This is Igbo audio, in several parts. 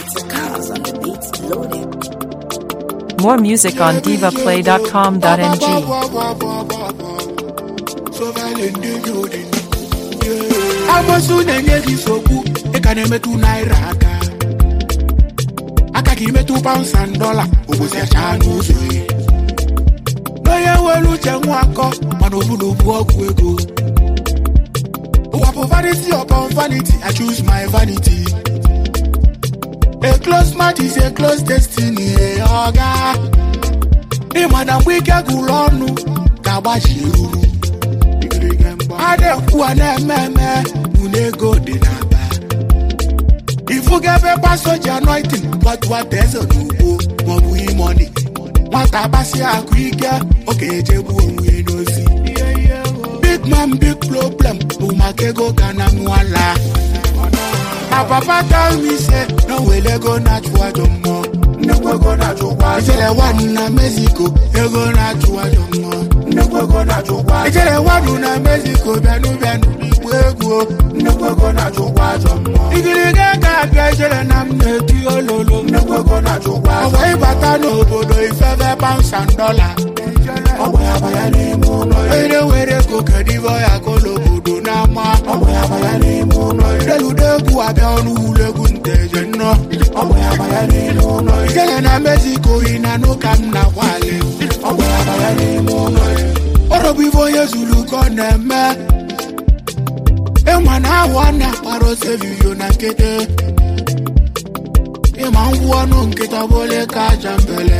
It's a cause on the beats loaded. More music on divaplay.com.ng. Amosu na-enye gị nsogbu ị ka na-emetụ naira aka aka ka imetụ paụns and dọla obosi achaa n'ụzọ ya n'onye nwere uche nwa akọ mana obodo bụ ọgwụ ego ụwa bụ vanity upon vanity I choose my vanity a close match is a close destiny eh, ọga ịma na mgbe ike gụrụ ọnụ ga-agbaji eruru a na-ekwu a na-eme eme bụ na ego dị n'aba ifuga ebe paso ji anointing gbatuwata eze n'ugbo maọbụ imoni nwata agbasi akụ ike ọ ga-ejegbu onwe ya n'ozi big man big problem bụ maka ego ka na nwala na papa tell me say na wele ego na-achụ ajọ mmụọ nnekwu ego na-achụkwa ijele nwanụ na mexico ego na-achụ ajọ mmụọ nnekwu ego na-achụkwa ijele nwanụ na mexico bịanụ bịanụ igbo egwu nnekwu ego na-achụkwa ajọ mmụọ igiriga ka abịa ijele na m na-eti ololo nnekwu ego na-achụkwa ọgwa ịbata n'obodo ifebe pounds and dollar ọgwa ya banya n'ime ụlọ ere were ego kedu ibe ya kola obodo n'ama ọgwa ya banya n'ime ụlọ ireludo egwu abịa ọnụ ụlọ egwu nteje nnọ ọgwa ya banya n'ime ụlọ ijele na mexico yi na n'ụka m na kwali ọgwa ya banya n'ime ụlọ ọrọbụ ibe onye zuru ka ọ na-eme ịma na ahụ a na-akpara ose vidio na nkịtị ịma ngwụ ọnụ nkịta bụle ka aja mbele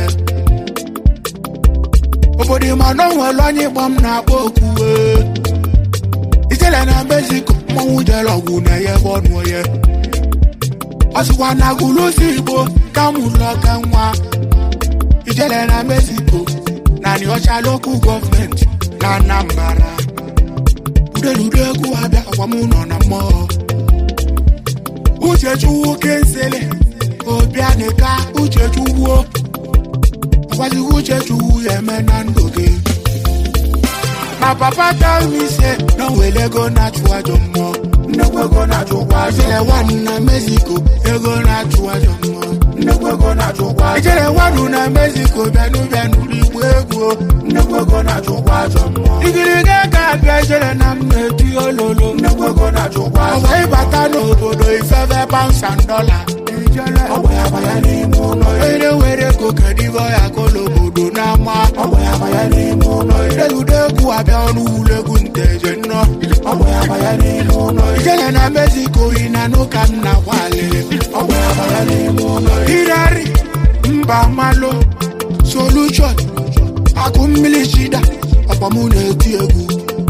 obodo ịma na o nwere onye ịgba m na-akpọ okwu ee. ijele na mexico mmanwụ jere ọgwụ na ya ebe ọnụ onye ọ sịkwa na gụlụsi igbo ka mụrụ ọka nwa ijele na mexico na nịọcha lokal gọọmenti na anambra udeludo egwu abịa ọgwa m nọ na mmụọ uchechukwu kensele obianịka uchechukwu ọgwazighị uchechukwu ya eme na ndụ gị na papa tell me say na wele ego na-achụ ajọ mmụọ nnekwu ego na-achụkwa ijele nwanụ na mexico ego na-achụ ajọ mmụọ nnekwu ego na-achụkwa ijele nwanụ na mexico bịanụ bịanụ igbo egwu nnekwu ego na-achụkwa ajọ mmụọ igiriga ka abịa ijele na m na-eti ololo nnekwu ego na-achụkwa ọgwa ịbata n'obodo ifebe pounds and dollar ọgwa ya banya n'ime ụlọ ere were ego kedu ibe ya kola obodo n'ama ọgwa ya banya n'ime ụlọ ireludo egwu abịa ọnụ ụlọ egwu nteje nnọ ọgwa ya banya n'ime ụlọ ijele na mexico yi na n'ụka m na kwali ọgwa ya banya n'ime ụlọ irari mba malụ solution akụ mmiri chida ọkwa mụ na-eti egwu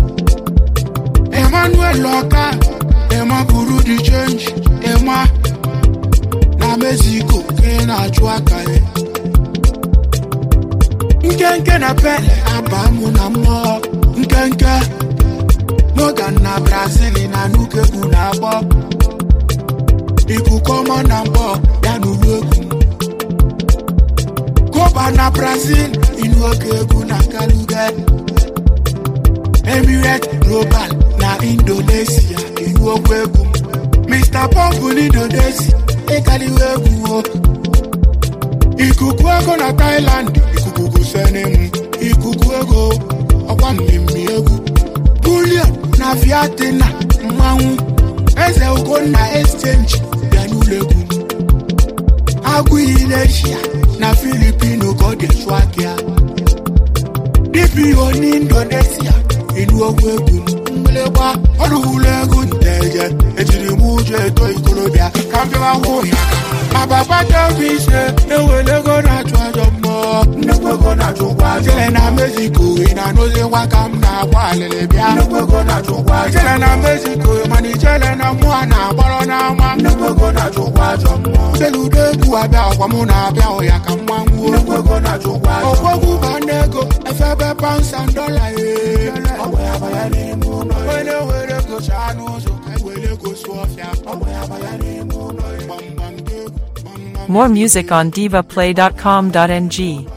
emmanuel ọka ema buru di change ema na mexico ka ị na-achụ aka ya nkenke na pele aba mụ na mmụọ nkenke Morgan na brazil na nukegwu na-agbọ ikuku ọma na mbọ ya n'ụlọ egwu koba na brazil inu oge egwu na kaluge emirate global na indonesia inu okwu egwu mr pop n'indonesia ịkaliwe egwu o ikuku ego na thailand ikuku gụsene m ikuku ego ọkwa mmemme egwu bulion na viatina mmanwụ eze ugonna exchange bịa n'ụlọ egwu agụ indonesia na filipino ka ọ dị chụ aka dpo n'indonesia inu ogwu egwu mgbịlịgba ọrụ ụlọ egwu nteje ejiri m ụjọ eto ikolobịa ka m bịawa hụ ya ma papa tobi ise ewele ego na-achụ ajọ mmụọ nnekwu ego na-achụkwa jele na mexico ị na-anụzi nwa ka m na-agba alịlị bịa nnekwu ego na-achụkwa jele na mexico mana ijele na mmụọ na-agbọrọ n'ama nnekwu ego na-achụkwa ajọ mmụọ seludo egwu abịa ọkwa mụ na-abịa ụya ka mma nwuo nnekwu ego na-achụkwa ọgwọgwụ ba ndị ego efebe pounds and dollar ee ọgwa ya banya n'ime ụlọ onye were ego chaa n'ụzọ ka e were ego sụọ ọfịa ọgwa ya banya n'ime ụlọ gbamgbam dị egwu gbamgbam More music on divaplay.com.ng.